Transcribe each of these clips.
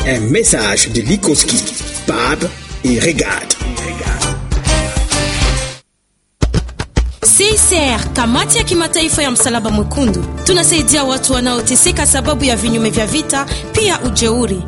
Un message de Likoski, Pab et Regarde. CICR, kamati ya kimataifa ya msalaba mwekundu, tunasaidia watu wanaoteseka sababu ya vinyume vya vita, pia ujeuri.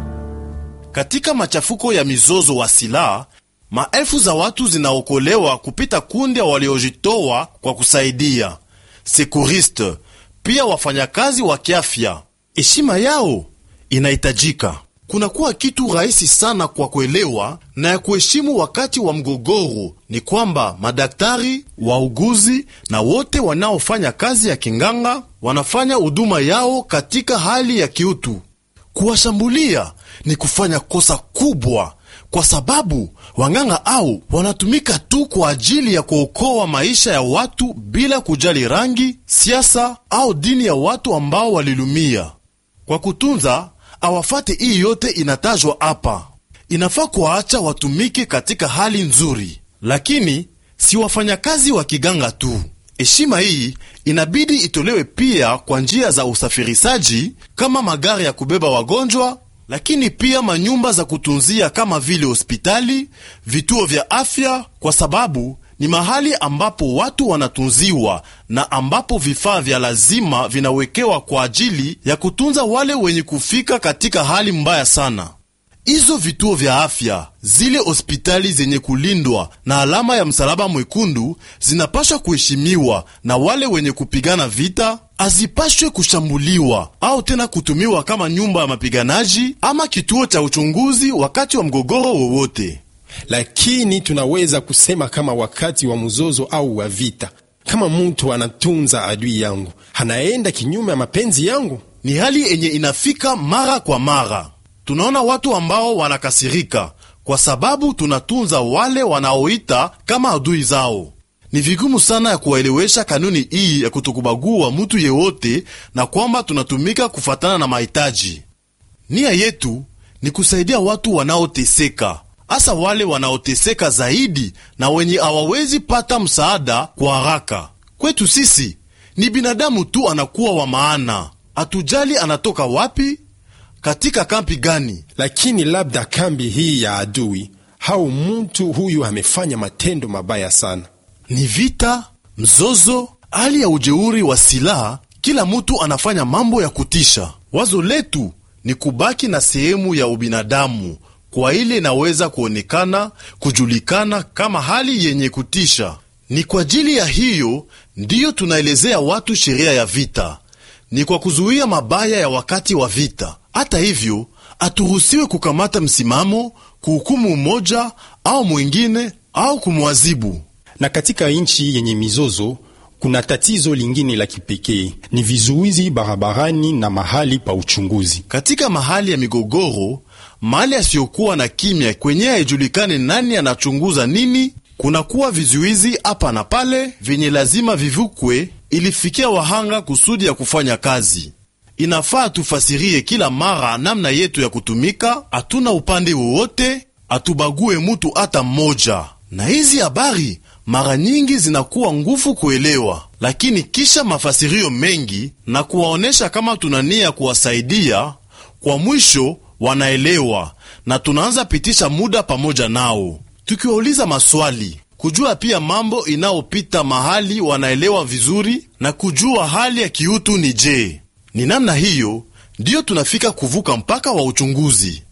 Katika machafuko ya mizozo wa silaha, maelfu za watu zinaokolewa kupita kundi waliojitoa kwa kusaidia sekuriste, pia wafanyakazi wa kiafya. Heshima yao inahitajika. Kunakuwa kitu rahisi sana kwa kuelewa na ya kuheshimu wakati wa mgogoro ni kwamba madaktari, wauguzi na wote wanaofanya kazi ya kinganga wanafanya huduma yao katika hali ya kiutu. Kuwashambulia ni kufanya kosa kubwa, kwa sababu wanganga au wanatumika tu kwa ajili ya kuokoa maisha ya watu bila kujali rangi, siasa au dini ya watu ambao walilumia. Kwa kutunza awafate hii yote inatajwa hapa, inafaa kuwaacha watumike katika hali nzuri, lakini si wafanyakazi wa kiganga tu. Heshima hii inabidi itolewe pia kwa njia za usafirishaji kama magari ya kubeba wagonjwa, lakini pia manyumba za kutunzia kama vile hospitali, vituo vya afya, kwa sababu ni mahali ambapo watu wanatunziwa na ambapo vifaa vya lazima vinawekewa kwa ajili ya kutunza wale wenye kufika katika hali mbaya sana. Hizo vituo vya afya, zile hospitali zenye kulindwa na alama ya msalaba mwekundu zinapashwa kuheshimiwa, na wale wenye kupigana vita hazipashwe kushambuliwa au tena kutumiwa kama nyumba ya mapiganaji ama kituo cha uchunguzi wakati wa mgogoro wowote. Lakini tunaweza kusema kama wakati wa mzozo au wa vita, kama mtu anatunza adui yangu, anaenda kinyume ya mapenzi yangu. Ni hali yenye inafika mara kwa mara. Tunaona watu ambao wanakasirika kwa sababu tunatunza wale wanaoita kama adui zao. Ni vigumu sana ya kuwaelewesha kanuni hii ya kutokubagua mutu yeyote na kwamba tunatumika kufatana na mahitaji. Nia yetu ni kusaidia watu wanaoteseka, hasa wale wanaoteseka zaidi na wenye hawawezi pata msaada kwa haraka. Kwetu sisi ni binadamu tu anakuwa wa maana, hatujali anatoka wapi, katika kampi gani. Lakini labda kambi hii ya adui au mtu huyu amefanya matendo mabaya sana. Ni vita, mzozo, hali ya ujeuri wa silaha. Kila mtu anafanya mambo ya kutisha. Wazo letu ni kubaki na sehemu ya ubinadamu kwa ile inaweza kuonekana kujulikana kama hali yenye kutisha. Ni kwa ajili ya hiyo ndiyo tunaelezea watu sheria ya vita, ni kwa kuzuia mabaya ya wakati wa vita. Hata hivyo, haturuhusiwe kukamata msimamo, kuhukumu mmoja au mwingine au kumwazibu. Na katika nchi yenye mizozo kuna tatizo lingine la kipekee, ni vizuizi barabarani na mahali pa uchunguzi. Katika mahali ya migogoro, mahali asiyokuwa na kimya, kwenye haijulikane nani anachunguza nini, kunakuwa vizuizi hapa na pale vyenye lazima vivukwe ilifikia wahanga kusudi ya kufanya kazi. Inafaa tufasirie kila mara namna yetu ya kutumika, hatuna upande wowote, hatubague mutu hata mmoja. Na hizi habari mara nyingi zinakuwa nguvu kuelewa, lakini kisha mafasirio mengi na kuwaonyesha kama tuna nia kuwasaidia, kwa mwisho wanaelewa na tunaanza pitisha muda pamoja nao tukiwauliza maswali, kujua pia mambo inayopita mahali wanaelewa vizuri na kujua hali ya kiutu ni je. Ni namna hiyo ndiyo tunafika kuvuka mpaka wa uchunguzi.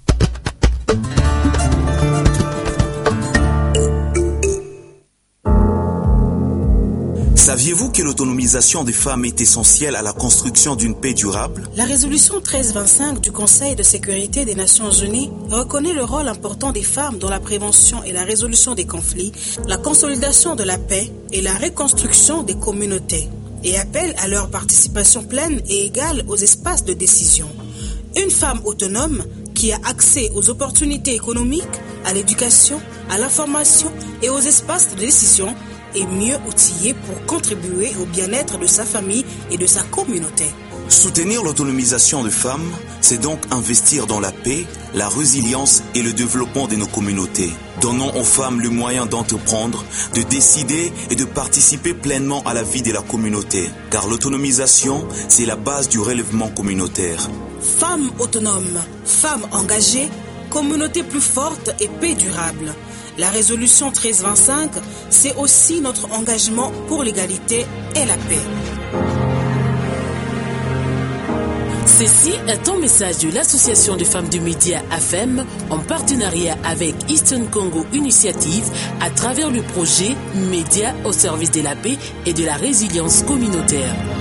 Saviez-vous que l'autonomisation des femmes est essentielle à la construction d'une paix durable La résolution 1325 du Conseil de sécurité des Nations Unies reconnaît le rôle important des femmes dans la prévention et la résolution des conflits, la consolidation de la paix et la reconstruction des communautés, et appelle à leur participation pleine et égale aux espaces de décision. Une femme autonome qui a accès aux opportunités économiques, à l'éducation, à l'information et aux espaces de décision est mieux outillée pour contribuer au bien-être de sa famille et de sa communauté. Soutenir l'autonomisation des femmes, c'est donc investir dans la paix, la résilience et le développement de nos communautés. Donnons aux femmes le moyen d'entreprendre, de décider et de participer pleinement à la vie de la communauté. Car l'autonomisation, c'est la base du relèvement communautaire. Femmes autonomes, femmes engagées, communauté plus forte et paix durable. La résolution 1325, c'est aussi notre engagement pour l'égalité et la paix. Ceci est un message de l'Association des femmes du média AFEM en partenariat avec Eastern Congo Initiative à travers le projet Média au service de la paix et de la résilience communautaire.